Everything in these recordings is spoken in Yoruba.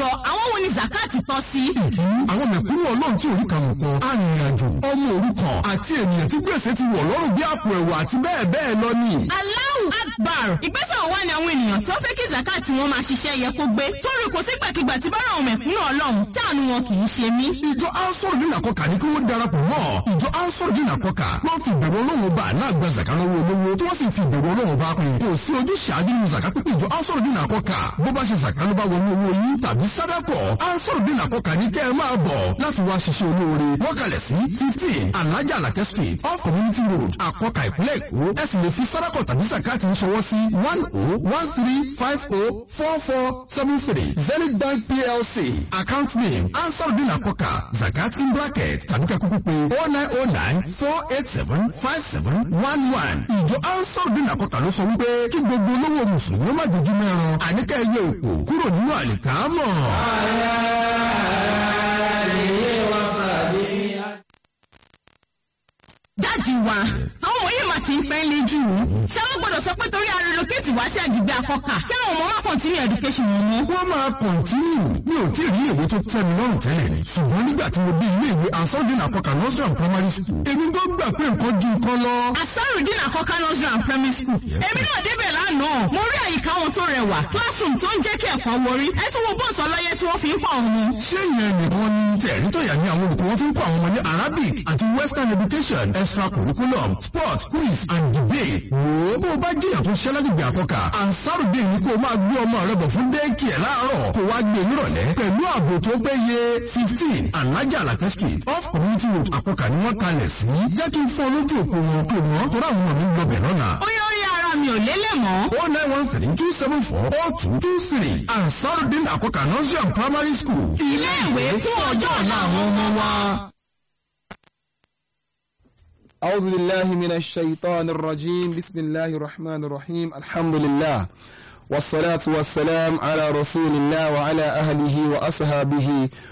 jọ àwọn wo ni zakati tọ́ sí. ìkíní àwọn mẹ̀kúnnù ọlọ́run tí orí kan kọ arìnrìnàjò ọmọ òrukàn àti ènìyàn tí gbèsè ti wọ̀ lọ́rùn bí àpò ẹ̀wà àti bẹ́ẹ̀ bẹ́ẹ̀ lọ ni. Allahu Akbar ìgbésẹ̀ wo wá ni àwọn ènìyàn tó fẹ́ kí zakati wọn máa ṣiṣẹ́ yẹ kó gbé torí kò sí gbàkigbà tí bára àwọn mẹ̀kúnnù ọlọ́run táànù wọn kì í ṣe mí. ìjọ ansoro dín àkọkà ní kí wọ́n darapọ̀ mọ́ ìjọ ansoro dín àkọkà wọ́n fi ìbẹ̀rù ọlọ́run bá náà gba zaka lọ́wọ́ olówó tí wọ́n sì fi ìbẹ̀rù ọlọ́run bá pín kò sí ojú ṣáájú nínú zaka pípé ìjọ ansoro dín àkọkà bó bá ṣe zaka ló bá wọnú owó yín tàbí sádàkọ̀ ansoro dín àkọkà ní kẹ́ ẹ máa bọ̀ láti wá ṣiṣẹ́ olóore wọ́n kalẹ̀ sí fifteen alhaja alake street off community road àkọkà ìpínlẹ̀ èkó ẹ sì lè fi sádàkọ̀ tàbí zakati ń ṣọwọ́ sí one oh one three five oh four four seven three zenith bank plc account name ansarudin akoka zakat in bracket tàbí ká kúkú pé oh nine oh nine four eight seven five seven one one ìjọ ansarudin akoka ló sọ wípé kí gbogbo olówó mùsùlùmí ó má dojú mẹ́ran àníkà ẹyẹ òkú kúrò nínú àlìkámọ̀. dáàdi wa àwọn òye mà ti ń pẹ́ lé jù ú ṣé wọ́n gbọ́dọ̀ sọ pé torí arelocate wá sí àgbègbè àkọ́kà kí àwọn ọmọ wa continue education wọn mú. wọ́n máa kọ̀ntínú mi ò tí ì rí ìwé tó tẹ́ mi lọ́rùn tẹ́lẹ̀ ni ṣùgbọ́n nígbà tí mo dé ilé ìwé ansarudin akoka nursery and primary school èmi tó gbà pé nǹkan ju nǹkan lọ. asarudin àkọ́kà nursery and primary school èmi náà débẹ̀ lánàá mo rí àyíká wọn tó rẹwà classroom tó ń jẹ́ kí ẹ̀kọ́ wọrí ẹ tún wo bọ́ọ̀sì ọlọ́yẹ tí wọ́n fi ń pa àwọn ọmọ. ṣé ìyẹn nìkan ni tẹ̀rí tọ̀yà ní àwọn olùkọ́ wọn fi ń kọ́ àwọn ọmọ ní arabic àti western education extra curriculum sport quiz and debate. wo bó o bá jìyà tó ṣẹ́ lágbègbè àkọ́kà ansarudin ni kó o máa gbé ọmọ rẹ bọ̀ fún dẹ́ẹ̀kì ẹ̀ láàárọ̀ kó wá gbé nírọ̀lẹ́ pẹ̀lú ààbò tó péye fifteen alájà alakẹ́ street off community road àkọ́kà ni wọ́n kalẹ̀ sí. jẹ́ kí n fọ́ lójú òpó wọn pé wọ́n tó ráwọn ọmọ mi ń gbọbẹ̀ lọ́nà. ó yọ orí ara mi ò lélẹ̀ mọ́. oh nine one three two seven four oh two two three ansarudin àkọ́kà nursery and primary school. ilé ìwé fún ọjọ́ ọ̀la àwọn ọmọ wa. أعوذ بالله من الشيطان الرجيم بسم الله الرحمن الرحيم الحمد لله والصلاة والسلام على رسول الله وعلى أهله وأصحابه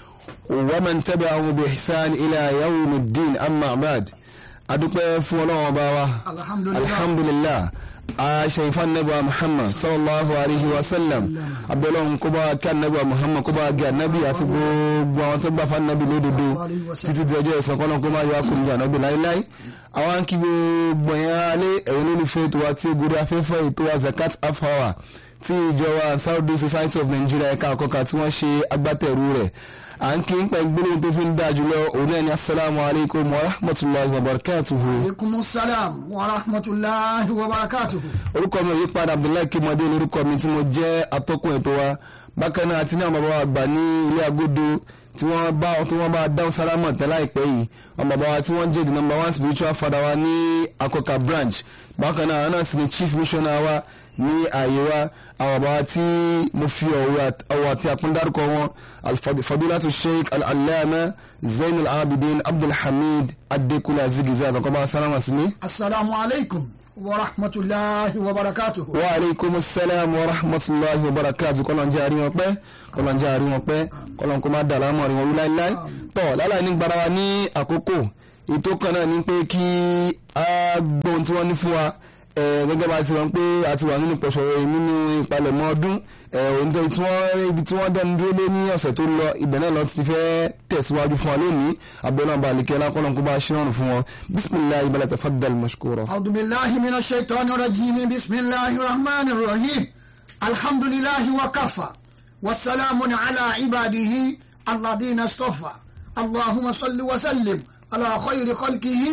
ومن تبعه بإحسان إلى يوم الدين أما بعد أدوك فولو وباوا الحمد لله الحمد لله aṣèǹfà nẹ́bà muhammad sallallahu alayhi wa sallam abẹ́lọ́hún kó bá kí anábì muhammad kó bá gé anábì àti gbogbo àwọn tó gbà fún anábì lódodo títí di ọjọ́ ìsìn kọ́nà kó máa yọ akùnrin jà anábì láíláí àwọn kí gbogbo yẹn alẹ́ ẹ̀yìn olólùfẹ́ ètò wa tí ó gorí afẹ́fẹ́ ètò wa zakat half hour tí ìjọba saudi society of nigeria ẹ̀ka àkọ́kà tí wọ́n ṣe agbátẹrù rẹ̀ à ń kí n pẹ́ gbólóhùn tó fi ń dáa jùlọ òun náà ni asalaamu alaykum wa rahmatulahi wa barakatuhu. aleykum salaam wa rahmatulahi wa barakatuhu. orúkọ mi ò yí padà abdullahi kimade lórúkọ mi tí mo jẹ́ atọ́kùn ètò wa bákan náà àti ní àwọn bàbá wa gbà ní ilé agodo tí wọ́n bá tí wọ́n bá dáhùn sálámọ̀ tẹ́ láìpẹ́ yìí àwọn bàbá wa tí wọ́n jẹ́ the number one spiritual father wa ní akọkà branch bákan náà àwọn náà sì ni chief missioner wa ní ààyè wa àwọn bàbá wa tí mo fi ọ̀wọ̀ àti àpọ́ndárúkọ wọn alfadilatu sheikh al-allama zainul abidin abdulhamid adekunle azigiza àkọ́kọ́ bá sálámà sí ní. asalaamu aleykum wa rahmatulahi wa barakatuhu. wa aleykum salaam wa rahmatulahi wa barakatuhu kọ́lọ́n jẹ́ àrí wọn pẹ́ kọ́lọ́n jẹ́ àrí wọn pẹ́ kọ́lọ́n kó má dà lámọ̀ rí wọn wí láíláí tọ́ láláì ní gbára wa ní àkókò ètò kan náà ní pé kí a gbọ́ ohun tí wọ́n ní fún wa gẹ́gẹ́ bá ti rán pé a ti wà nínú pẹ̀sọ̀rọ̀ nínú ìpalẹ̀mọ́ ọdún òǹtẹ̀ tí wọ́n ibi tí wọ́n dẹnu dúró lé ní ọ̀sẹ̀ tó lọ ibẹ̀ náà lọ ti fẹ́ tẹ̀síwájú fún wa lónìí abẹ́lẹ́ ọba àlìkẹ́ lákọ́lọ́n kó bá ṣe rọrùn fún wọn bisimilayi bala tafaddal mashkura. أعوذ بالله من الشيطان الرجيم بسم الله الرحمن الرحيم الحمد لله وكفى والسلام على عباده الذين اصطفى اللهم صل وسلم على خير خلقه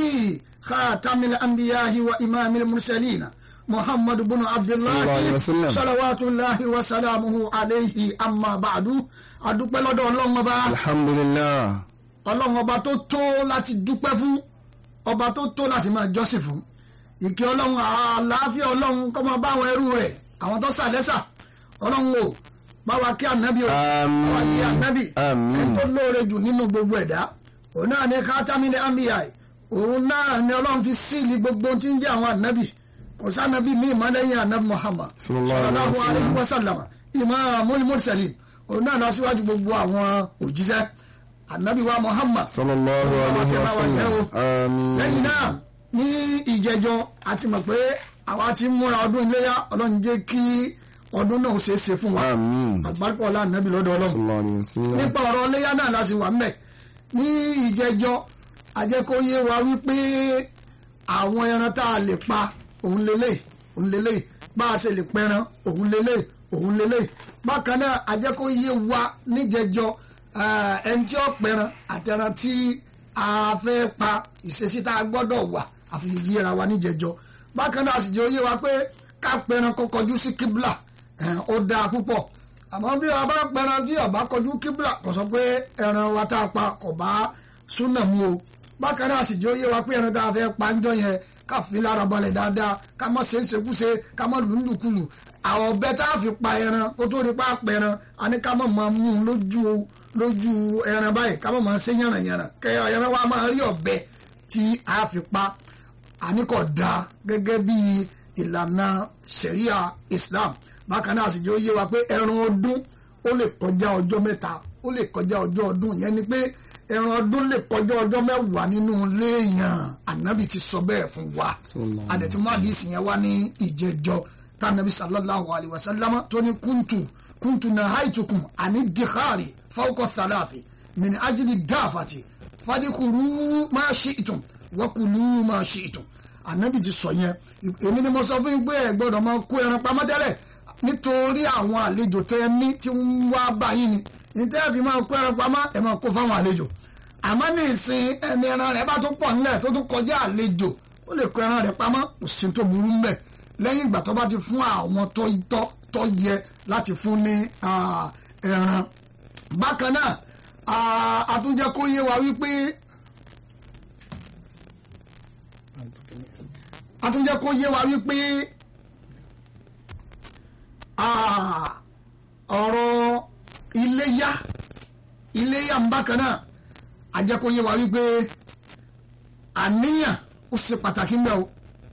خاتم الأنبياء وإمام المرسلين محمد بن عبد صلى الله عليه الله وسلم. صلوات الله وسلامه عليه أما بعد adúpẹ́ lọ́dọ̀ ọlọ́run ọba alhamdulilah ọlọ́run ọba tó tó láti dúpẹ́ fún ọba tó tó láti máa jọ́sìn fún ìkẹ́ ọlọ́run àlàáfíà ọlọ́run kó máa bá àwọn ẹrú rẹ̀ àwọn tó sàlẹ́sà ọlọ́run o bá wa kí ànábì o Àmín. bá wa kí ànábì Àmín. ẹni tó lóore jù nínú gbogbo ẹ̀dá òun náà ní kátámínì àmbíyà òun náà ní ọlọ́run fi síìlì gbogbo tí ń jẹ́ àwọn ànábì kò sànábì mí ìmọ̀ lẹ́yìn ànábì muhammad Sallallahu alaihi sallallahu wasallam. alaihi wasallam imamul mursalin òun náà lọ síwájú gbogbo àwọn òjíṣẹ́ ànábì wa muhammad sallallahu alayhi wa sallam àmín lẹ́yìn náà ní ìjẹjọ a ti mọ̀ pé àwa ti ń múra ọdún iléyà ọlọ́run jẹ́ kí ọdún náà ó ṣeé ṣe fún wa Àmín. àgbáríkọ̀ ọlá nàbí lọ́dọ̀ ọlọ́run sallallahu alayhi wa sallam. nípa ọ̀rọ̀ léyà náà la sì wà ńbẹ̀ ní ìjẹjọ́ ajẹ́kóyé wa wípé àwọn ẹran tá a lè pa òun lélẹ̀ òun lélẹ̀ bá a ṣe lè pẹran òun lélẹ̀ òun lélẹ̀ bákan náà ajẹ́kóyé wa níjẹjọ́ eh, ẹni tí ó pẹran àtẹran tí a fẹ́ pa ìṣesí tá a gbọ́dọ̀ wà àfihàn wa níjẹjọ́ bákan náà a sì jẹ́ oyé wa pé ká pẹran kó kọjú sí kíbla eh, ó dáa púpọ̀ àmọ́ bí a bá pẹran tí ọba kọjú kíbla kò sọ pé ẹran wa tá a pa kò bá súnà mu o bákan náà sì jẹ́ ó yé wa pé ẹran tá a fẹ́ pa ń jọ yẹn ká fi lára balẹ̀ dáadáa ká má ṣe ń ṣekúṣe ká má lù ń lùkulù àwọn ọbẹ̀ tá a fi pa ẹran kó tó di pa pa ẹran a ní ká má máa mú un lójú lójú ẹran báyìí ká má máa ṣe yànnàyànnà kẹ ẹran wa máa rí ọbẹ̀ tí a fi pa àní kò dáa gẹ́gẹ́ bí ìlànà sharia islam bákan náà sì jẹ́ ó yé wa pé ẹran ọdún ó lè kọjá ọjọ́ mẹ́ta ó lè kọjá ọjọ́ ọdún yẹn ni pé ẹran ọdún lè kọjá ọjọ́ mẹ́wàá nínú léèyàn ànábì ti sọ bẹ́ẹ̀ fún wa Sallallahu àdẹ̀tí mádìsì yẹn wá ní ìjẹjọ́ tànàbí sallallahu alayhi wa sallam tó ní kúntù kúntù nahaitukum àní dìkárì fawqa thalathi min ajli dáfàtì fadikulu ma shi'tum wakulu ma shi'tum ànábì ti sọ yẹn èmi ni mo sọ fún yín pé ẹ gbọ́dọ̀ máa kó ẹran pamọ́ tẹ́lẹ̀ nítorí àwọn àlejò tẹ́ ẹ ní tí ń wá báyìí ni nítorí ẹ fi máa kó ẹran pamọ́ ẹ máa kó fáwọn àlejò àmọ́ ní ìsìn ẹni ẹran rẹ̀ bá tún pọ̀ nílẹ̀ tó tún kọjá àlejò ó lè kó ẹran rẹ̀ pamọ́ kò sí tó burú mbẹ̀ lẹ́yìn ìgbà tó bá ti fún àwọn tó tọ́ tó yẹ láti fún ní ah, ẹran bákan náà ah, a tún jẹ́ kó yé wa wípé a tún jẹ́ kó yé wa wípé ah, ọ̀rọ̀ iléyá iléyá ń bákan náà a jẹ́ kó yé wa wípé àníyàn ó ṣe pàtàkì ń bẹ o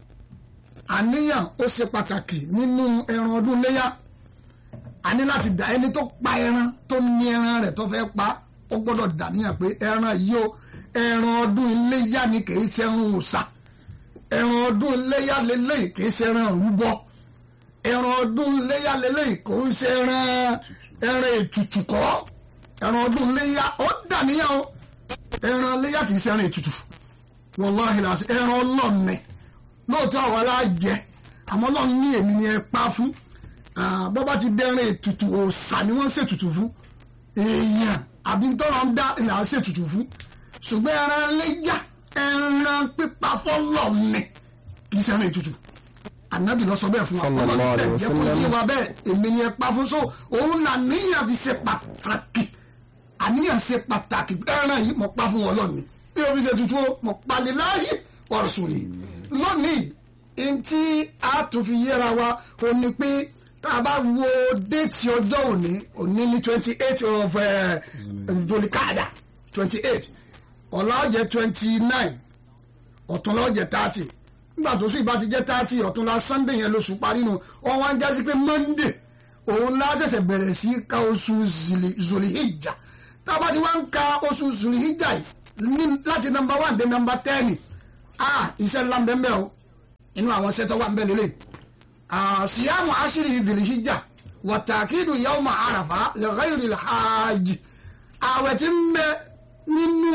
àníyàn ó ṣe pàtàkì nínú ẹran ọdún iléyá a ní láti dá ẹni tó pa ẹran tó ní ẹran rẹ̀ tó fẹ́ pa ó gbọ́dọ̀ dàníyàn pé ẹran yìí ó ẹran ọdún iléyá ni kì í ṣe ẹran òòṣà ẹran ọdún iléyá lélẹ́yìí kì í ṣe ẹran rúbọ ẹran ọdún iléyá lélẹ́yìí kò ń ṣe ẹran ẹran ètùtù kọ́ ẹran ọdún iléyá ó dàníyàn o ẹran iléyá kì í ṣe ẹran ètùtù wàláhì làásì ẹran ọlọ́ọ̀nì lóòótọ́ àwọn alájẹ àmọ́ ọlọ́run ní èmi ni ẹ pa fún Ah, bọ́ bá ti dẹ́rìn ètùtù òòṣà ni wọ́n ń ṣètùtù fún èèyàn àbí tọ́lọ́ ń dá ìlà ń ṣètùtù fún ṣùgbọ́n ẹran léyà ẹran pípa fọ́lọ̀ ni kì í ṣe ẹran ètùtù ànábì lọ sọ bẹ́ẹ̀ fún wa Sallallahu Ọlọ́run alaihi bẹ́ẹ̀ jẹ́ kó wasallam. yé wa bẹ́ẹ̀ èmi ni ẹ pa fún so òun là níyàn fi ṣe pàtàkì àníyàn ṣe pàtàkì ẹran yìí mo pa fún wọn lónìí bí o fi ṣe tutù o mo pa ní láàyè wa rasuli lónìí ntí a tún fi yẹra wa ò ní pé tá a bá wo déètì ọjọ́ òní òní ní twenty eight of dolikada twenty eight ọ̀la ọ̀jẹ̀ twenty nine ọ̀túnla ọ̀jẹ̀ thirty nígbà tó sùn ìbá ti jẹ́ thirty ọ̀túnla sunday yẹn lóṣù parí nu wọ́n wá ń jásí pé monday òun lá ṣẹ̀ṣẹ̀ bẹ̀rẹ̀ sí ka oṣù Zili- zulihijja tá a bá ti wá ń ka oṣù zulihijja yìí ní- láti nọmba one dé nọmba ten ah iṣẹ́ ńlá ń bẹ ń bẹ o inú àwọn iṣẹ́ tó wà ń bẹ lélẹ̀ siyamu ashiri zulihijja wa takidu yawma arafa li ghayri al-hajj àwẹ̀ tí ń bẹ nínú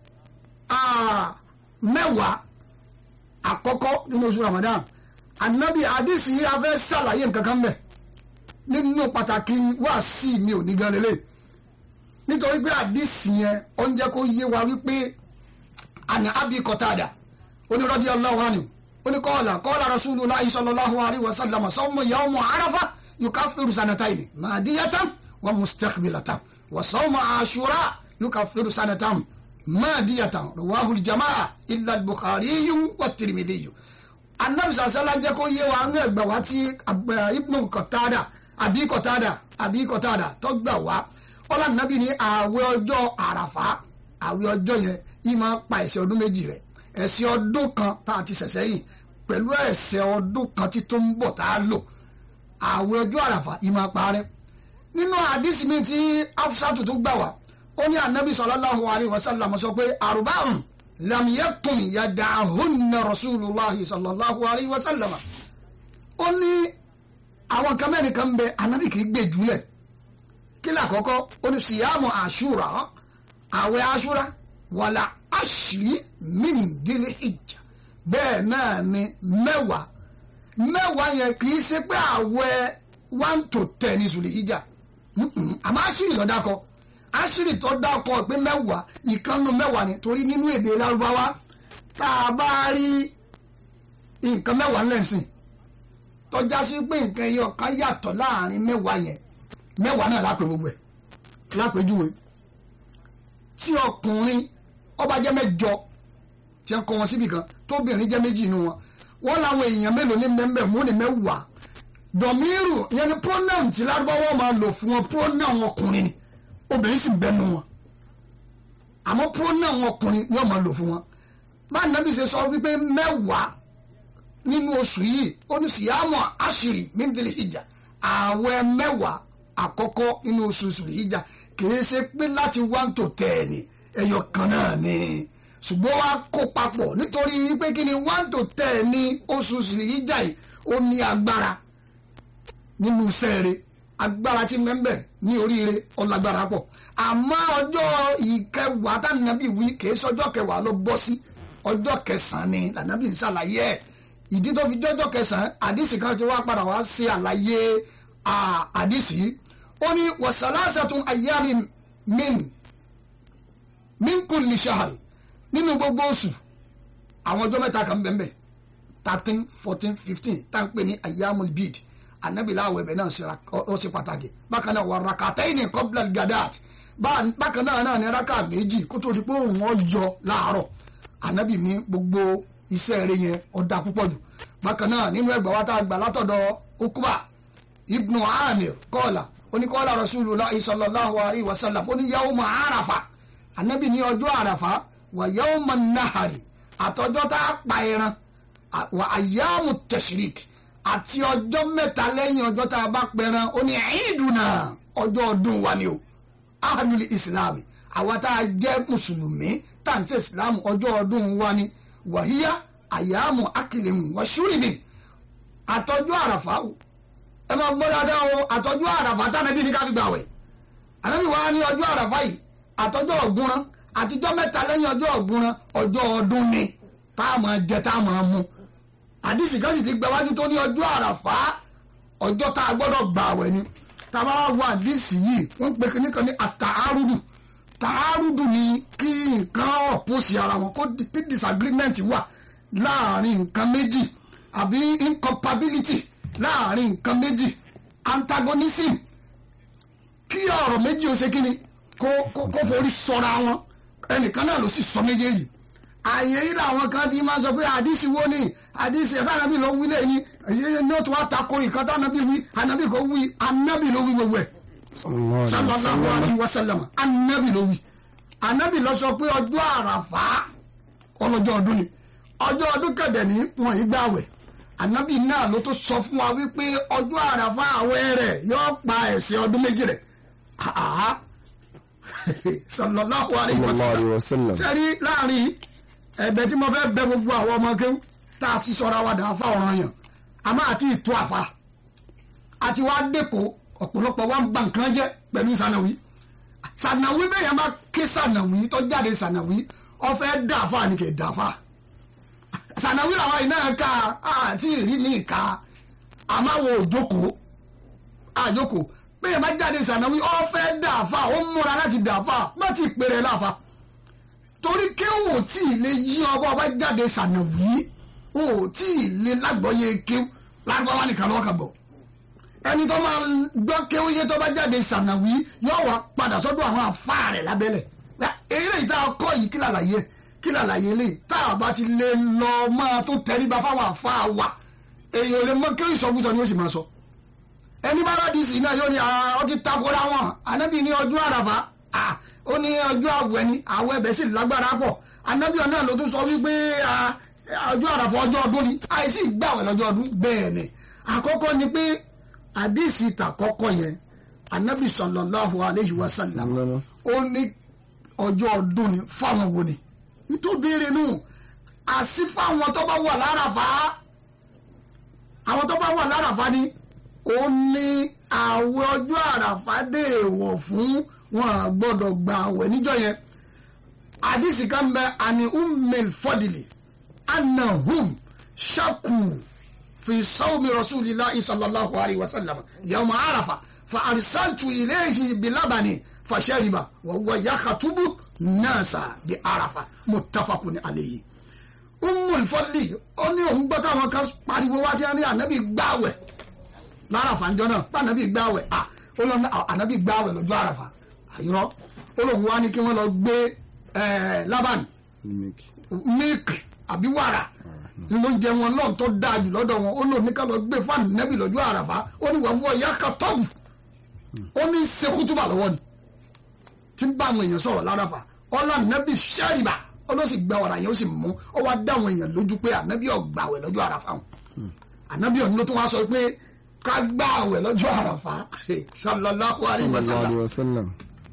ah, mẹ́wàá àkọ́kọ́ nínú oṣù ramadan anabi hadisi yìí a fẹ́ ṣàlàyé nǹkan kan bẹ̀ nínú pàtàkì wáàsí mi ò ní gan lélẹ̀ nítorí pé hadisi yẹn ó ń jẹ́ kó yé wa wípé àná abi kọ́tàdà onírọ́dí ọlọ́wọ́ ni oníkọ́ọ̀là kọ́ọ̀là rasulullahi sallallahu alaihi wasallam sawmu yawmu arafa yukaffiru sanataini madiyatan wa mustaqbilatan wa sawmu ashura yukaffiru sanatan madiyatan rawahu aljamaa illa al-bukhari wa tirmidhi anabi sàṣẹ́lá jẹ́ kó yé wa ní ẹgbà wá tí Ab- ibnu kọ̀tádà àbí kọ̀tádà àbí kọ̀tádà tó gbà wá ọlá nàbí ní ààwẹ̀ ọjọ́ àràfá ààwẹ̀ ọjọ́ yẹn yìí máa pa ẹ̀ṣẹ̀ ọdún méjì rẹ̀ ẹ̀ṣẹ̀ ọdún kan tá a ti ṣẹ̀ṣẹ̀ yìí pẹ̀lú ẹ̀ṣẹ̀ ọdún kan tí tó ń bọ̀ tá a lò ààwẹ̀ ọjọ́ àràfá yìí máa parẹ́ nínú àdísì mi tí afsatu tó gbà wá ó ní anabi sallallahu alayhi wa sallam sọ pé arba'un lam yakun yada'hunna rasulullahi sallallahu alayhi wa sallam ó ní àwọn kan mẹ́rin kan bẹ anabi kì í gbé jùlẹ̀ kí ni àkọ́kọ́ oníṣìyàmù àṣúra àwẹ̀ àṣúra wàlà àṣírí mímìdílé ìjà bẹ́ẹ̀ náà ni mẹ́wàá mẹ́wàá yẹn kì í ṣe pé àwẹ̀ one to ten ní sùlẹ̀ ìjà àmọ́ àṣírí ló dákọ àṣírí tó dákọ pé mẹ́wàá ìkànnù mẹ́wàá ni torí nínú èdè lárúbáwá tá a bá rí nǹkan mẹ́wàá lẹ́sìn tọ́já sí pé nǹkan ẹyọ kan yàtọ̀ láàrin mẹ́wàá yẹn mẹ́wàá náà lápè gbogbo ẹ̀ lápèjúwe tí ọkùnrin ọba jẹ́ mẹ́jọ tí wọ́n kọ́ wọn síbi kan tóbìnrin jẹ́ méjì inú wọn wọ́n làwọn èèyàn mélòó ní mẹ́mbẹ́ mú ní mẹ́wàá dọ̀míìrù ìyẹn ni pronoun tí lárúbáwọ́ máa lò fún wọn pronoun ọkùnrin ni obìnrin sì bẹnu wọn àmọ́ pronoun ọkùnrin ni wọ́n máa lò fún wọn báyìí nàbí ṣe sọ wípé mẹ́wàá nínú oṣù yìí ó ní síyámọ̀ àṣírí mímdìlì ìjà ààwẹ̀ mẹ́wàá àkọ́kọ́ nínú oṣù ìjà kìí ṣe pé láti one to ten ẹyọ kan náà ni ṣùgbọ́n wá kó papọ̀ nítorí wípé kí ni one to ten ní oṣù ìjà yìí ó ní agbára nínú sẹ́ẹ̀rẹ̀ agbára tí mẹ́mbẹ̀ ní oríire ọlágbára pọ̀ àmọ́ ọjọ́ ìkẹwàá tánàbí wí kìí ṣọjọ́ kẹwàá ló bọ́ sí ọjọ́ kẹsàn-án ni lànàbí ń ṣàlàyé ẹ̀ ìdí tó fi jọ́jọ́ kẹsàn-án àdìsí kan ti wá padà wá ṣe àlàyé àdìsí ó ní wasalasatun ayyami min min kulli shahr nínú gbogbo oṣù àwọn ọjọ́ mẹ́ta kan bẹ́ẹ̀ thirteen fourteen fifteen tá à ń pè ní ayyamul bid anabi láwọ̀ ẹ̀bẹ̀ náà ó ṣe pàtàkì bákan náà wà rakataini qabla gadat bákan náà náà ní raka méjì kó tó di pé òun ọ̀ yọ láàárọ̀ anabi ní gbogbo iṣẹ́ rẹ̀ yẹn ọ̀dà púpọ̀ jù bákan náà nínú ẹgbẹ́ wa tá a gbà látọ̀dọ̀ ukuba ibnu amir kọ́ọ̀là oníkọ́ọ̀là rasulullah sallallahu alayhi wa sallam oní yawma arafa anabi ní ọjọ́ àràfà wà yawma nahari àtọjọ́ tá a pa ẹran wà ayyamu tashrik àti ọjọ́ mẹ́ta lẹ́yìn ọjọ́ tá a bá pẹran ó ní ìdùnnà ọjọ́ ọdún wa ni o ahadul islam àwa tá a jẹ́ mùsùlùmí tá à ń ṣe islam ọjọ́ ọdún wa ni wàhíyá àyàmù akìlẹ̀mù wàṣúrìbì àtọ́jú àràfà ẹ máa gbọ́ dáadáa o àtọ́jú àràfà tánàbí ní káfí gbàwẹ̀ ànábì wa ní ọjọ́ àràfà yìí àtọ́jọ́ ọ̀gbúnrán àtijọ́ mẹ́ta lẹ́yìn ọjọ́ ọ̀gbúnrán ọjọ́ ọdún ni tá a máa jẹ tá a máa mu àdìsí kan sì ti gbẹwájú tó ní ọjọ́ àràfà ọjọ́ tá a gbọ́dọ̀ gbàwẹ̀ ni tá a bá wá wọ àdìsí yìí wọ́n pe kíní kan ní àtàárùdù tààrùdù ni kí nǹkan ọ̀pọ̀sì ara wọn kó kí disagreement wà láàrin nǹkan méjì àbí incompatibility láàrin nǹkan méjì antagonism kí ọ̀rọ̀ méjì ó ṣe kí ni kó kó kó forí sọra wọn ẹnìkan náà ló sì sọ méjèèjì ààyè yìí làwọn kan ti máa sọ pé àdìsí wo ni àdìsí ẹ̀sán ànábì ló wí lẹ́yìn èyí ni ó tún wá tako ìkan tá ànábì wí ànábì kò wí ànábì ló wí gbogbo ẹ̀ sallallahu alayhi wa sallam anabi ló wí anabi ló sọ pé ọjọ́ àràfà ọlọ́jọ́ ọdún ni ọjọ́ ọdún kẹ̀dẹ̀ ní wọn yìí gbàwẹ̀ anabi náà ló tó sọ fún wa wípé ọjọ́ àràfà àwẹ̀ rẹ̀ yóò pa ẹ̀ṣẹ̀ ọdún méjì rẹ̀ sallallahu alayhi wa sallam sẹ́rí láàrin ẹ̀bẹ̀ tí mo fẹ́ bẹ gbogbo àwọn ọmọ kéwù tá a ti sọ̀rọ̀ àwàdà àfa ọ̀ràn yàn àmọ́ àti ìtú àfa àti wá dẹ́kọ̀ọ́ ọ̀pọ̀lọpọ̀ wa ń ba nǹkan jẹ́ pẹ̀lú sànàwí sànàwí bẹ́ẹ̀ yẹn bá ké sànàwí tó jáde sànàwí ọ̀fẹ́ dàfà ni kì í dàfà sànàwí làwọn iná ká àti ìrí mi ká àmàwò òjòkó àjòkó bẹ́ẹ̀ bá jáde sànàwí ọ̀fẹ́ dàfà ó múra láti dàfà má ti pèrè láfa torí kéwò tí ì lè yí ọba ọba jáde sànàwí ò tí ì lè lágbọ́yé kéwò lágbọ́wá nìkan lọ́wọ́ kan bọ̀ ẹni tó máa gbọ́ kéwòye tó bá jáde sànàwí yóò wá padà sọ́dọ̀ àwọn àfa rẹ̀ lábẹ́lẹ̀ eré ìta ọkọ yìí kí làlàyé kí làlàyé lè tá a bá ti lè lọ máa tó tẹríba fáwọn àfa wa èèyàn lè mọ kéwì sọkúsọ ni ó sì máa sọ ẹni bá rà díìsì náà yóò ní ọ ti takora wọn ànábì ní ọjọ́ àràfà ó ní ọjọ́ àwẹ̀ ni àwẹ̀ ẹ̀bẹ̀ sì lágbára pọ̀ ànábì náà ló tún sọ wípé ọjọ́ àràfà ọjọ́ ọdún ni àìsí ìgbàwẹ̀ lọ́jọ́ ọdún bẹ́ẹ̀ ni àkọ́kọ́ ni pé àdìsí ìtàkọ́kọ́ yẹn anabi sallallahu alayhi wa sallam ó ní ọjọ́ ọdún ni fáwọn wo ni nítorí béèrè nù àsí fáwọn tó bá wà láràfá àwọn tó bá wà láràfá ni ó ní àwẹ̀ ọjọ́ àràfà dé èèwọ̀ fún wọn à gbọ́dọ̀ gba àwẹ̀ níjọ́ yẹn àdìsí kan bẹ àní ummil fọdìlì anahum shaku fi sawmi rasulillahi sallallahu alayhi wa sallam yawma arafa fa arsaltu ilayhi bilabani fashariba wa huwa yakhatubu nasa bi arafa muttafaqun alayhi ummul fọdìlì ó ní òun gbọ́ táwọn kan pariwo wá tí wọ́n ní ànábì gbàwẹ̀ lárafa ńjọ náà bá ànábì gbàwẹ̀ à ó lọ ní ànábì gbàwẹ̀ lọ́jọ́ àràfà àyírọ́ ó lóun wá ní kí wọ́n lọ gbé ẹ̀ lábàánì milk àbí wàrà ló ń jẹ wọn lọ́n tó dáa jù lọ́dọ̀ wọn ó lò ní ká lọ gbé fáànù nẹ́bì lọ́jọ́ àràfà ó ní wàá fọ ìyá ka tọ́bù ó ní sekútúbà lọ́wọ́ ni tí ń bá àwọn èèyàn sọ̀rọ̀ láràfà ọlá nẹ́bì sẹ́rìbà ó ló sì gba ọ̀rà yẹn ó sì mú ó wá dá àwọn èèyàn lójú pé ànábì ọ̀gbàwẹ̀ lọ́jọ́ àràfà wọn ànábì ọ̀nà ló tún wá sọ pé ká gbàwẹ̀ lọ́jọ́ àràfà sallallahu alaihi sallallahu wasallam alayhi wa sallam.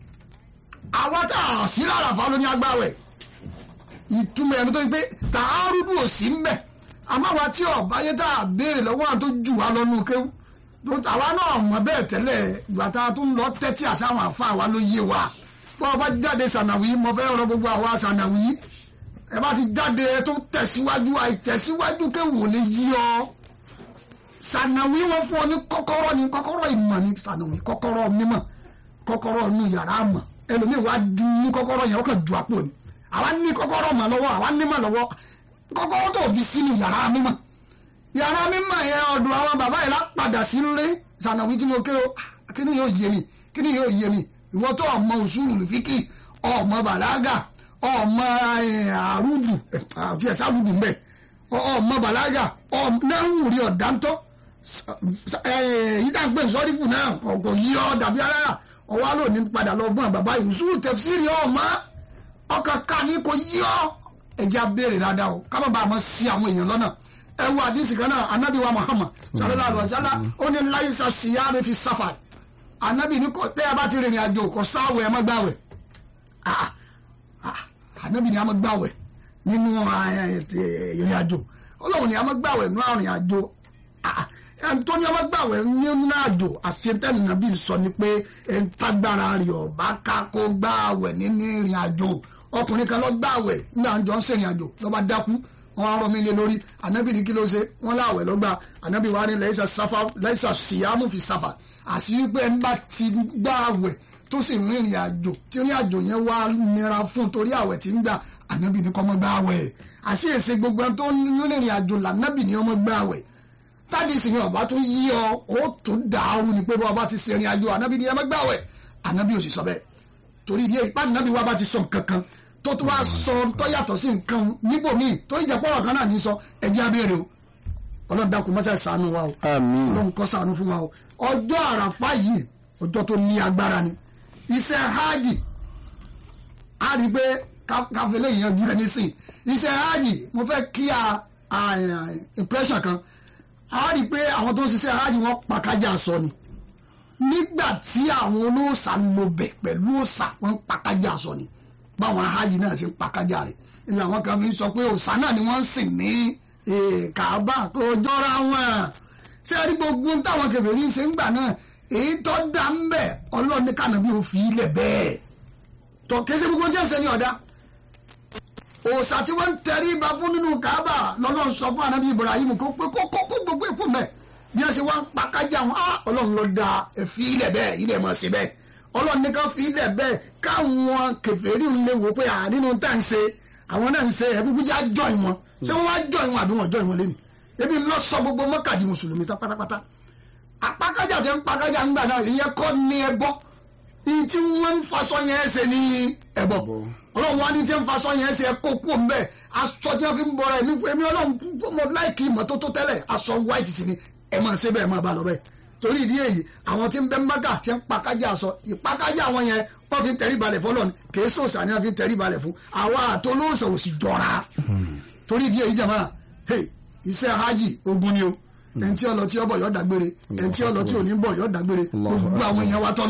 àwọn tá a sí láràfà ló ní agbáwẹ̀ ìtumọ̀ ẹni tó yẹ pé tààrùdù ò sí mbẹ̀ àmọ́ àwa tí ọ̀bá yẹn tá a béèrè lọ́wọ́ àwọn tó jù wá lọ́nu kéwù tó àwa náà mọ̀ bẹ́ẹ̀ tẹ́lẹ̀ ìgbà tá a tún lọ tẹ́tí àṣà àwọn àfa àwa ló yé wa bọ́ ọ bá jáde sànàwí mo fẹ́ rọ gbogbo àwa sànàwí ẹ bá ti jáde ẹ tó tẹ̀síwájú àìtẹ̀síwájú kéwù ò lè yí ọ sànàwí wọn fún ọ ní kọ́kọ́rọ́ ní kọ́kọ́rọ́ ìmọ̀ ní sànàwí kọ́kọ́rọ́ mímọ̀ kọ́kọ́rọ́ inú yàrá mọ̀ ẹlòmíì wá ju ní kọ́kọ́rọ́ yẹn ó kàn ju àpò ni àwa ní kọ́kọ́rọ́ mọ̀ lọ́wọ́ àwa ní mọ̀ lọ́wọ́ kọ́kọ́rọ́ tó fi sínú yàrá mímọ̀ yàrá mímọ̀ yẹn ọ̀dọ̀ àwọn bàbá yẹn lápadà sí nlé sànàwí tí mo ké o kí ni yóò yé mi kí ni yóò yé mi ìwọ tó ọmọ òṣùlù lùfíkì ọmọ bàlágà ọmọ àrùdù àti ẹ̀sà àrùdù mbẹ ọmọ bàlágà náà ń rí ọ̀dáńtọ́ yìí tá à ń pè sọ́rífù náà kò yí ọ dàbí alára ọwọ́ àlọ́ ní padà lọ gbọ́n bàbá ìṣúrù tẹ̀síìrì ọmọ ọkàn ká ní kò yí ọ ẹ̀jẹ̀ abéèrè dáadáa o ká má bàa mọ̀ sí àwọn èèyàn lọ́nà ẹ wo àdìsí kan náà anabi wa Muhammad sallallahu alaihi wa sallam ó ní láyísà síyáre fi sáfàrì anabi ní kò tẹ́ ẹ bá ti rìnrìn àjò kò sáwẹ̀ ẹ má gbàwẹ̀ ah ah anabi ní a má gbàwẹ̀ nínú ìrìn àjò ọlọ́run ní a má gbàwẹ̀ nínú àrìn àjò ah tó ní a má gbàwẹ̀ nínú àjò àṣetẹ́nu nàbí sọ ni pé ẹ̀ ń tágbára rẹ̀ ọ̀bá ká kó gbàwẹ̀ nínú ìrìn àjò ọkùnrin kan lọ gbàwẹ̀ nígbà jọ ń ṣèrìn àjò lọ́ba dákú wọn á rọ mí lé lórí ànábì ní kí ló ṣe wọn láwẹ̀ lọ́gbà ànábì wa ní lẹ́yìn sáfà lẹ́yìn síyámù fi sáfà àṣírí pé ń bá ti gbàwẹ̀ tó sì ń rìnrìn àjò tí rìn àjò yẹn wá nira fún torí àwẹ̀ tí ń gbà ànábì ní kọ́ mọ́ gbàwẹ̀ àṣì èsè gbogbo ẹni tó ń rìnrìn àjò lànábì ní ọmọ gbàwẹ̀ tádì sì yẹn ọba tún yí ọ ó tún dàrú ni pé bọ́ọ̀ bá ti ṣe rìn àjò ànábì ní ọmọ gbàwẹ̀ ànábì ò sì sọ bẹ́ẹ̀ torí ìdí èyí pàdé ànábì wa bá ti sọ nǹkan kan tó tún wá sọ tó yàtọ̀ sí nǹkan níbòmíì tó ìjà pọ̀rọ̀ kan náà ní sọ ẹjẹ́ abéèrè o ọlọ́run dákun mọ́sẹ̀ ṣàánú wa o àmín ọlọ́run kó ṣàánú fún wa o ọjọ́ àràfá yìí ọjọ́ tó ní agbára ni iṣẹ́ hajj a rí i pé káfílẹ̀ yẹn ju ẹni sìn iṣẹ́ hajj mo fẹ́ kí a impression kan a rí i pé àwọn tó ń ṣiṣẹ́ hajj wọ́n pàkájà sọ ni nígbà tí àwọn olóòṣà ń lo bẹ̀ pẹ̀lú òòṣà wọ́n pàkájà sọ ni báwọn hajj náà ṣe ń pàkájà rẹ̀ ilé àwọn kan fi ń sọ pé òòṣà náà ni wọ́n ń sìn ní kàábà kò jọra wọn ṣé ẹ rí gbogbo táwọn kèfèrí ṣe ń gbà náà èyí tó dá ń bẹ̀ ọlọ́run ní kànáà bí ó fi ilẹ̀ bẹ́ẹ̀ tó kése gbogbo tí ẹ ṣe ní ọ̀dá òòṣà tí wọ́n ń tẹrí ba fún nínú kàábà lọ́lọ́run sọ fún anabi Ibrahim kó pé kó kó gbogbo èkó mẹ́ bí wọ́n ṣe wá ń pàkájà wọn ọlọ́run ló da ẹ fi ilẹ̀ bẹ́ẹ̀ ilẹ̀ mọ̀ sí bẹ́ẹ̀ ọlọ́run ní ká fi ilẹ̀ bẹ́ẹ̀ káwọn kèfèrí ń lè wò pé àdínú tá à ń ṣe àwọn náà ń ṣe ẹ̀bùkún já jọ ìwọ̀n ṣé wọ́n wá jọ ìwọ̀n àbí wọ́n jọ ìwọ̀n lẹ́nu ebi ń lọ sọ gbogbo mọ́kàdí mùsùlùmí tán pátápátá àpákájà tí ń pákájà ń gbà náà ìyẹn kọ́ ní ẹbọ ìyí tí wọ́n ń faṣọ yẹn ṣe ní ẹbọ ọlọ́run wá ní tí ń faṣọ yẹn ṣe kó kú òun bẹ́ẹ̀ aṣọ tí wọ́n fi ń bọra ẹ̀mí èmi ọlọ́run mo láìkì ìmọ́tótó tẹ́lẹ̀ aṣọ white sì ni ẹ̀ máa ṣe bẹ́ẹ̀ máa bá lọ bẹ́ẹ̀ torí ìdí èyí àwọn tí ń bẹ mọ́gà tí ń pakájà sọ ìpakájà wọn yẹn wọ́n fi ń tẹrí balẹ̀ fọlọ́ ni kì í sòsà ni wọ́n fi ń tẹrí balẹ̀ fún àwa àtolóòsàn ò sì jọra torí ìdí èyí jàmá iṣẹ́ hajj ogun ni o ẹni tí ó lọ tí ó bọ̀ yọ dàgbére ẹni tí ó lọ tí ò ní bọ̀ yọ dàgbére gbogbo àwọn èèyàn wa tó lọ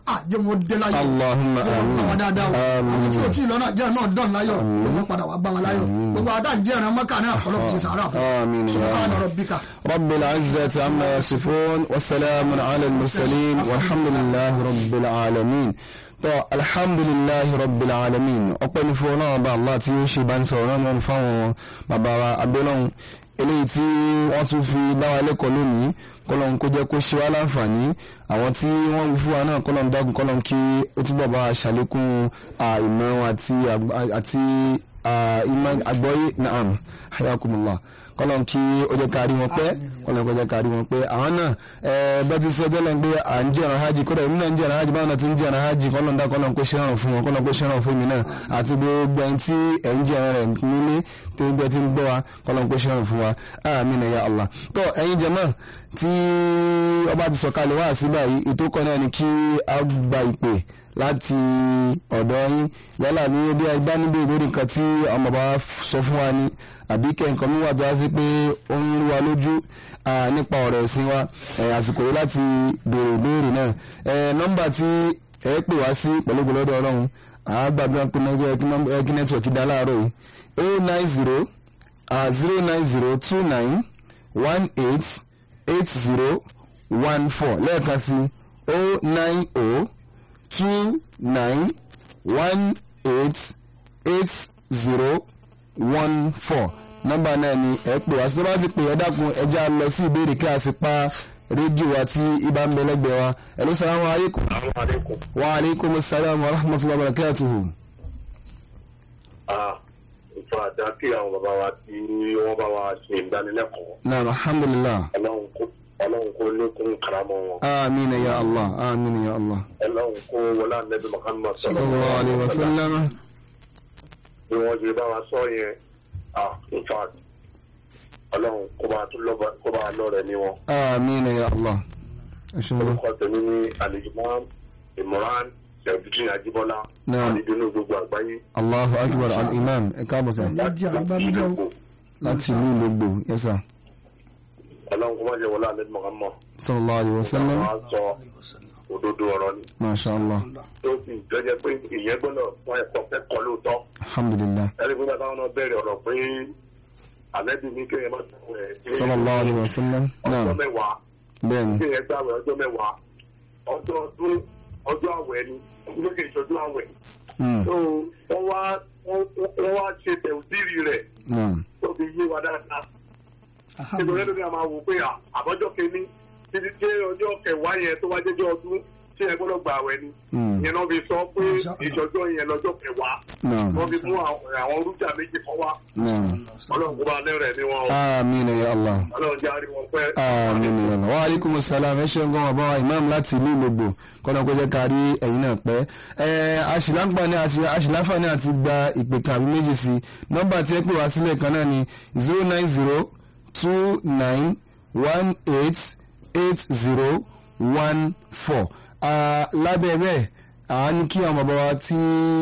àjẹ́ wọn dé láyọ̀ Allahumma jẹ́ wọn amin. bá wọn dáadáa o Amin. àwọn tí o tí ì lọ́nà jẹ́ náà dán láyọ̀ jẹ́ wọn padà wá bá wọn láyọ̀ gbogbo àdá jẹ́ ẹ̀ràn mọ́kà náà ọlọ́run ti sàárà Amin, fún ya subhana Allah. rabbika. رب العزة عما يصفون والسلام على المرسلين والحمد لله رب العالمين tó alhamdulilahi rabbil alamin ọpẹ́ ní fún ọlọ́run bá allah tí ó ṣe bá ń sọ̀rọ̀ náà wọn fáwọn bàbá wa abẹ́lọ́hún eléyìí tí wọ́n tún fi dá wa lẹ́kọ̀ọ́ lónìí kọ́lọ́n kó jẹ́ kó ṣe wá láǹfààní àwọn tí wọ́n wí fún wa náà kọ́lọ́n dágun kọ́lọ́n kí ó túbọ̀ bá wa ṣàlékún ah, ìmọ̀ wọn àti àgb- àti ah, ìmọ̀ àgbọ́yé naam hayakumullah kọ́lọ́n kí ó jẹ́ ká rí wọn pẹ́ kọ́lọ́n kó jẹ́ ká rí wọn pẹ́ àwọn náà ẹ bẹ́ẹ̀ ti sọ jẹ́lẹ̀ pé à ń jẹ́ ọ̀ràn hajj kódà èmi náà ń jẹ́ ọ̀ràn hajj báwọn náà ti ń jẹ́ ọ̀ràn hajj kọ́lọ́n dá kọ́lọ́n kó ṣẹ́ràn fún wọn kọ́lọ́n kó ṣẹ́ràn fún mi náà àti gbogbo ẹni tí ẹ̀ ń jẹ́ ọ̀ràn rẹ̀ nílé tó ń gbẹ tí ń gbọ́ wa kọ́lọ́n kó ṣẹ́ràn fún wa àmín ya Allah tó ẹ̀yin jàmáà tí ọba ti sọ̀kalẹ̀ wá sí báyìí ètò kan náà ni kí a gba ìpè láti ọ̀dọ̀ yín yálà ní bí a bá níbi ìlú nǹkan tí ọmọ bá sọ fún wa ni àbí kẹ́ǹkan mi wà tó wá sí pé ó ń rú wa lójú ah, nípa ọ̀rọ̀ ẹ̀sìn wa eh, àsìkò yìí láti béèrè ìbéèrè náà Eh, nọ́mbà tí ẹ pè wá sí pẹ̀lú gbọ́dọ̀ ọlọ́run àgbàdúrà pé náà kí nẹ́tíwọ̀kì dá láàárọ̀ yìí o nine zero zero nine zero two nine one eight eight zero one four lẹ́ẹ̀kan sí o nine o two nine one eight eight zero one four nọ́mbà náà ni ẹ pè wá sí bá ti pè ẹ dákun ẹ já lọ sí ìbéèrè kí a sì pa rédíò wa tí ibà ń bẹ lẹ́gbẹ̀ẹ́ wa ẹ ló sàlámù alaykum. Assalamu alaikum. wa aleykum salaam wa rahmatulah wa barakatuhu. Ah, ìfọ àdá kí àwọn bàbá wa tí wọ́n bá wa ṣe ìdánilẹ́kọ̀ọ́. naam alhamdulilah. Ọlọ́run kó Ọlọ́run kó lékún karamọ́ wọn. amiina ya allah amiina ya allah. Ọlọ́run kó wọlé ànábì Muhammad sallallahu alayhi wa sallam. Bí wọ́n ṣe bá wa sọ yẹn, ah, in fact, Ọlọ́run kó bá tún lọ́ba kó bá lọ́rẹ̀ ní wọn. amiina ya allah. aṣọ́nà. Orúkọ tèmi ní Alijumam Imran Ṣẹ̀dúdín Ajíbọ́lá. Naam. Àdìdúnú gbogbo àgbáyé. allahu akbar al-imam ẹ káàbọ̀ sá. Láti àgbàmídọ́ o. láti ìlú ìlógbò yẹsà. Ọlọ́run kó má jẹ́ wọlé ànábì Muhammad. sallallahu alayhi wa sallam. Wọ́n á sọ òdodo ọ̀rọ̀ ni. masha allah. tó sì jẹ́jẹ́ pé ìyẹn gbọ́dọ̀ fún ẹ̀kọ́ kẹ́kọ̀ọ́ lóòótọ́ alhamdulilah. ẹni pé bàbá wọn bẹ̀rẹ̀ ọ̀rọ̀ pé àlẹ́bí ní kéèyàn máa sọ̀rọ̀ ẹ̀ ní sallallahu alayhi wa sallam. ọjọ́ naam mẹ́wàá bẹ́ẹ̀ni. kéèyàn gbàwẹ̀ ọjọ́ mẹ́wàá ọjọ́ ọdún ọjọ́ àwẹ̀ ni lókè ìṣojú àwẹ̀ Hmm, tó wọ́n wá wọ́n wọ́n wá ṣe tẹ̀síìrì rẹ̀ naam. tó fi yé wa dáadáa nítorí ẹlòmíà máa wò pé à, àbọ̀jọ́ kìíní títí tí ọjọ́ kẹwàá yẹn tó wá jẹ́jọ́ ọdún tí ẹ gbọ́dọ̀ gbà àwẹ̀ ni Hmm, ìyẹn náà fi sọ pé ìṣọjọ́ yẹn lọ́jọ́ kẹwàá naam. wọ́n fi mú àwọn àwọn rújà méjì kan wá naam. ọlọ́run kó bá lẹ́rẹ̀ ní wọn o amiina ya allah. ọlọ́run jẹ́ àrí wọn pẹ́. amiina ya allah. wa aleykum salaam ẹ ṣeun gan bàbá wa imam láti ìlú ìlógbò kọ́nà kó jẹ́ ká rí ẹ̀yin náà pẹ́. ẹ aṣìláǹfààní àti aṣìláǹfààní àti gba ìpè kan àbí méjì sí nọ́mbà tí ẹ pè wá sílẹ̀ kan náà ni zero nine zero two nine one eight eight zero one four. lábẹ́ bẹ́ẹ̀ àá ní kí àwọn bàbá wa tí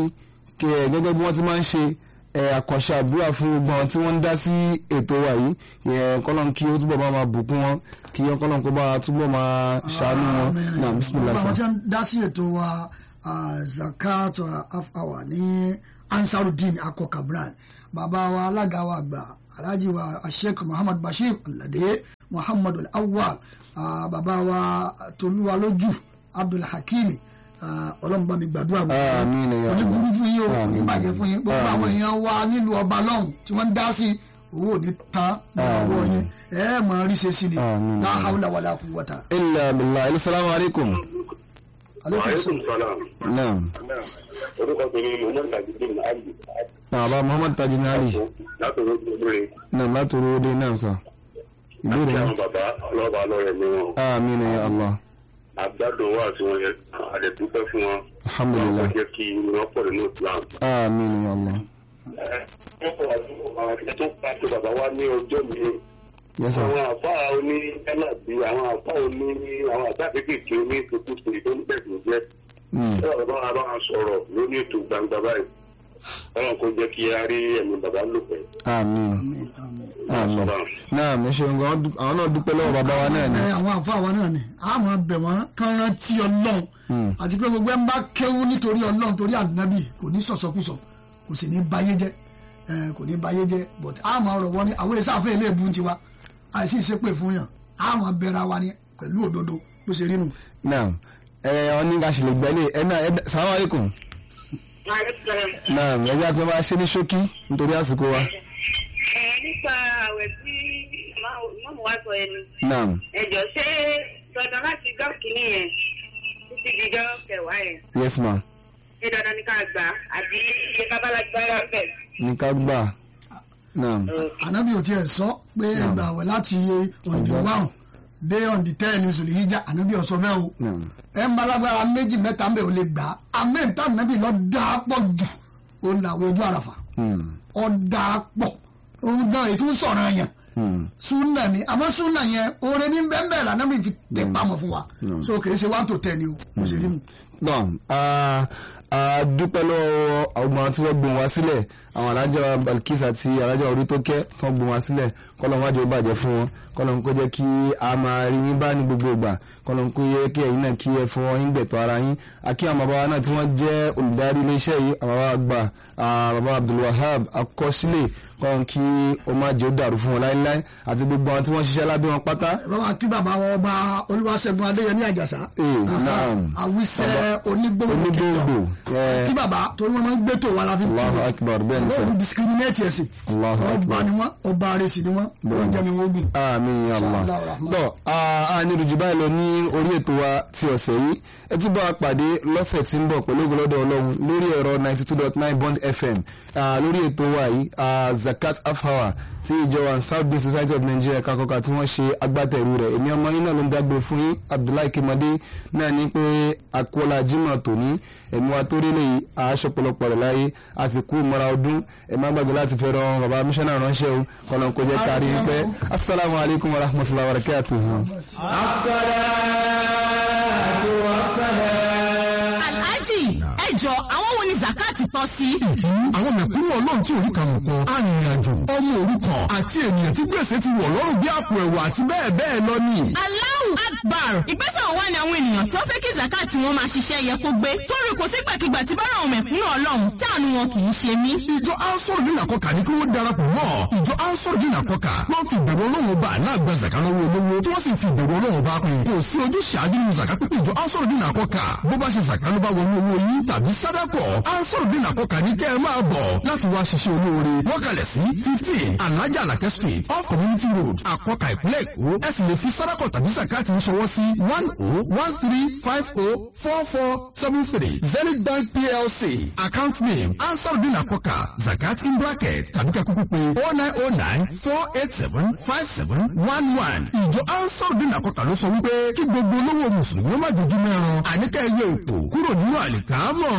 kẹ gẹ́gẹ́ bí wọ́n ti máa ń ṣe ẹ àkànṣe àdúrà fún gbogbo àwọn tí wọ́n ń dá sí ètò wa yìí ẹ kọ́lọ́n kí ó túbọ̀ bá máa bùkún wọn kí kọ́lọ́n kó bá túbọ̀ máa ṣàánú wọn náà bisimilah Gbogbo àwọn tí sa. wọ́n dá sí ètò wa ah, zakat half hour ní ansarudin akọka brand bàbá wa alága wa àgbà alhaji wa sheikh muhammad bashir alade muhammad awwal ah, bàbá wa tolúwa lójú abdul hakimi ah, ọlọ́run bá mi gbàdúrà gbogbo Àmín ya Allah. onígbùrú fún yín o Àmín. ìbàjẹ́ fún yín gbogbo àwọn èèyàn wa nílùú ọba lọ́hùn tí wọ́n ń dá sí owó ò ní tán ní ọwọ́ yín ẹ ẹ mọ̀ rí ṣe sí ni Àmín. la hawla wala quwwata. ilà billah ilé salamu aleykum. aleykum aleykum salaam. salaam. naam orúkọ tèmi ni mohammed tajudeen ali bàbá muhammad tajinali láti orí ìgbèrè naam láti orúdé náà sà. ìbéèrè àti náà. àwọn bàbá ọlọ́ba lọ́rẹ̀ ní wọn. amiina ya allah àgbàdùn wà tí wọ́n yẹ àdẹ̀dúpẹ́ fún wọn. alhamdulilah wọ́n jẹ́ kí wọ́n pọ̀ nínú islam. amiina ya allah wọ́n kọ́ àwọn akẹ́kọ̀ọ́ tó pa tó bàbá wa ní ọjọ́ mi. yes sir. àwọn àfa oní ẹlẹ́bí àwọn àfa oní àwọn àfa kéékèèké oní ìtukùsì tó ń bẹ̀rù jẹ́. Hmm, ẹ bàbá wa bá wa sọ̀rọ̀ lórí ètò gbangba báyìí. ọlọ́run kò jẹ́ kí a rí ẹ̀mí bàbá lò pẹ́. amiina àlọ́ náà mi ṣe nǹkan àwọn náà dúpẹ́ lọ́wọ́ bàbá wa náà ni ẹ àwọn àfa wa náà ni a máa bẹ̀ wọ́n kán rántí ọlọ́run àti pé gbogbo ẹ̀ ń bá kéwú nítorí ọlọ́run torí ànábì kò ní sọ̀sọ́kùsọ kò sì ní báyé jẹ́ ẹ kò ní báyé jẹ́ but a máa rọ̀ wọ́n ní àwọn èsì àfẹ́ ilé ìbú tiwa àìsí ìṣépè fún yàn a máa bẹ̀rẹ̀ wa ni pẹ̀lú òdodo bó ṣe rí nu. náà ẹ ọ ní ká ṣe lè gbẹ́lẹ̀ ẹ náà ẹ sàlámù alaykum náà ẹ jẹ́ àti wọ́n máa ṣe ní ṣókí nítorí àsìkò wa ẹ nípa àwẹ̀ tí mọ́mú wa sọ ẹnu náà ẹjọ́ ṣé dandan láti gbọ́ kínní yẹn títí dijọ́ kẹwàá yẹn yes ma ṣé dandan ní ká gbà á àbí iye kábàlágbára bẹ̀. ní ká gbà náà ànábì ò tiẹ̀ sọ pé ẹgbà àwẹ̀ láti òǹdí wáhùn dé òǹdí tẹ́ẹ̀ ní sùlì yíjà ànábì ò sọ bẹ́ẹ̀ o náà ẹ ń balagbara méjì mẹ́ta ń bẹ̀ ò lè gbà á amẹ́ta ànábì lọ dáa pọ̀ jù ó ń làwẹ̀ ojú àràfà ọ dáa pọ̀ òun gan ètò ń sọ̀rọ̀ yẹn súnà ni àmọ́ súnà yẹn oore ní bẹ́ẹ̀ bẹ́ẹ̀ lànà mi fi tẹ̀ pamọ́ fún wa so kì í ṣe one to ten ni o mo ṣe rí mu. náà a a dúpẹ́ lọ́wọ́ ọgbọ̀n tí wọ́n gbọ́n wá sílẹ̀ àwọn alájà Balkis àti alájà orí tó kẹ́ tí wọ́n gbọ́n wá sílẹ̀ kọ́lọ́n wájú ó bàjẹ́ fún wọn kọ́lọ́n kó jẹ́ kí a máa rí yín bá ní gbogbo ìgbà kọ́lọ́n kó yẹ kí ẹ̀yin náà kí ẹ fọwọ́ yín gbẹ̀tọ̀ ara yín àkí àwọn bàbá wa náà tí wọ́n jẹ́ olùdarí iléeṣẹ́ yìí àwọn bàbá àgbà ah, bàbá Abdulwahab akọ́sílẹ̀ kọ́lọ́n kí ó má jẹ́ ó dàrú fún wọn láéláé àti gbogbo àwọn tí wọ́n ṣiṣẹ́ lábẹ́ wọn pátá ẹ bá wa kí bàbá wọn ọba olúwaṣẹ́gun adéyẹmí àjàsá Eh, Aha, naam. àwíṣẹ́ onígbòǹgbò onígbòǹgbò ẹ kí bàbá torí wọn máa ń gbé tó wa la fi ń kí Allahu wọn. akbar bẹ́ẹ̀ ni sẹ́ wọ́n discriminate ẹ̀sìn Allahu ọba akbar. ni wọ́n ọba arẹsì ni wọ́n wọ́n jẹ́ mi wọ́n gùn. àmín ya Allah Inshallah rahman. tọ́ a ní ìrìjì báyìí lọ ní orí ètò wa ti ọ̀sẹ̀ yìí ẹ tún bá wa pàdé lọ́sẹ̀ tí ń bọ̀ pẹ̀lú ògbólọ́dọ̀ ọlọ́run lórí ẹ̀rọ ninety two dot nine bond fm Ah, lórí ètò wa yìí ah, zakat afhawa tí ìjọ wa south bay society of nigeria kakọ́ka tí wọ́n ṣe agbátẹrù rẹ̀ èmi ọmọ yín náà ló ń dágbé fún yín abdullahi kimade náà ní pé akọ́lá jimoh tòní ẹ̀mí wa tó rí lè aṣọ pọ̀lọpọ̀ rẹ̀ láyé a sì kú mọ́ra ọdún ẹ̀ má gbàgbé láti fẹ́ ràn bàbá mísánná ránṣẹ́ o kọ́nà kó jẹ́ kárí wípé asalaamu alaykum wa rahmatulahi wa barakatuhu. alhaji ẹ jọ àwọn wo ni zakati tọ́ sí. àwọn mẹ̀kúnnù ọlọ́run tí orí kan kọ arìnrìnàjò ọmọ òrukàn àti ènìyàn tí gbèsè ti wọ̀ lọ́rùn bí àpò ẹ̀wà àti bẹ́ẹ̀ bẹ́ẹ̀ lọ ni. Allahu Akbar ìgbésẹ̀ wo wá ni àwọn ènìyàn tó fẹ́ kí zakati wọn máa ṣiṣẹ́ yẹ kó gbé torí kò sí gbàkigbà tí bára àwọn mẹ̀kúnnù ọlọ́run táànù wọn kì í ṣe mí. ìjọ ansoro ní nàkọkà ní kí wọ́n darapọ̀ mọ́ ìjọ ansoro ní nàkọkà wọ́n fi ìbẹ̀rù ọlọ́run bá aláàgbà zaka lọ́wọ́ olówó tí wọ́n sì fi ìbẹ̀rù ọlọ́run bá pín kò sí ojú ṣáájú nínú zaka pípé ìjọ ansoro ní nàkọkà bó bá ṣe zaka ló bá wọnú owó yín tàbí sádàkọ̀ ansoro ní nàkọkà ní kẹ́ ẹ máa bọ̀ láti wá ṣiṣẹ́ olóore wọ́n kalẹ̀ sí fifteen alájà alakẹ́ street off community road àkọkà ìpínlẹ̀ èkó ẹ sì lè fi sádàkọ̀ tàbí zakati ń ṣọwọ́ sí one oh one three five oh four four seven three zenith bank plc account name ansarudin akoka zakat in bracket tàbí ká kúkú pé oh nine oh nine four eight seven five seven one one ìjọ ansarudin akoka ló sọ wípé kí gbogbo olówó mùsùlùmí ó má dojú mẹ́ran àníkà ẹyẹ òpó kúrò nínú àlìkámọ̀.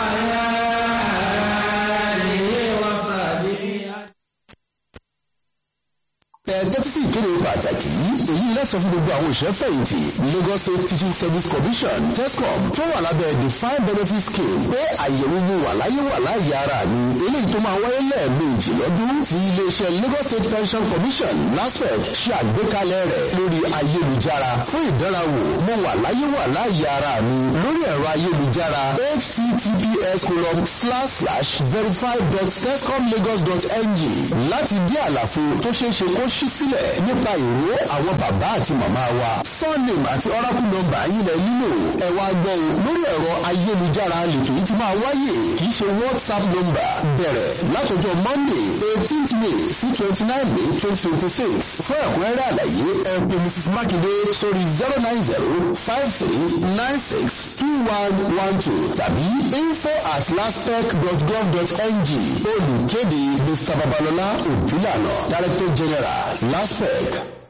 ẹ̀ẹ́dẹ́tí sí ìkéde pàtàkì yìí èyí lẹ́sọ̀ fún gbogbo àwọn òṣìṣẹ́ fẹ̀yìntì Lagos State Teaching Service Commission TESCOM tó wà lábẹ́ defined benefit scheme pé àyẹ̀wò wo wà láyé wà láàyè ara mi eléyìí tó máa wáyé lẹ́ẹ̀mejì lọ́dún tí iléeṣẹ́ Lagos State Pension Commission LASPEC ṣe àgbékalẹ̀ rẹ̀ lórí ayélujára fún ìdánrawò mo wà láyé wà láàyè ara mi lórí ẹ̀rọ ayélujára https colon slash slash verify dot tescomlagos dot ng láti dí àlàfo tó ṣeé ṣe kó ṣí sílẹ̀ nípa ìró àwọn bàbá àti màmá wa surname àti oracle number yín lẹ nílò ẹ wá gbọ́ o lórí ẹ̀rọ ayélujára lètò yìí ti máa wáyè kì í ṣe whatsapp number bẹ̀rẹ̀ látọjọ́ monday eighteenth may sí twenty nine may twenty twenty six fún ẹ̀kúnrẹ́rẹ́ àlàyé ẹ pè mrs makinde sórí zero nine zero five three nine six two one one two tàbí info at laspec dot gov dot ng olùkéde mr babalọlá òbílànà director general laspec.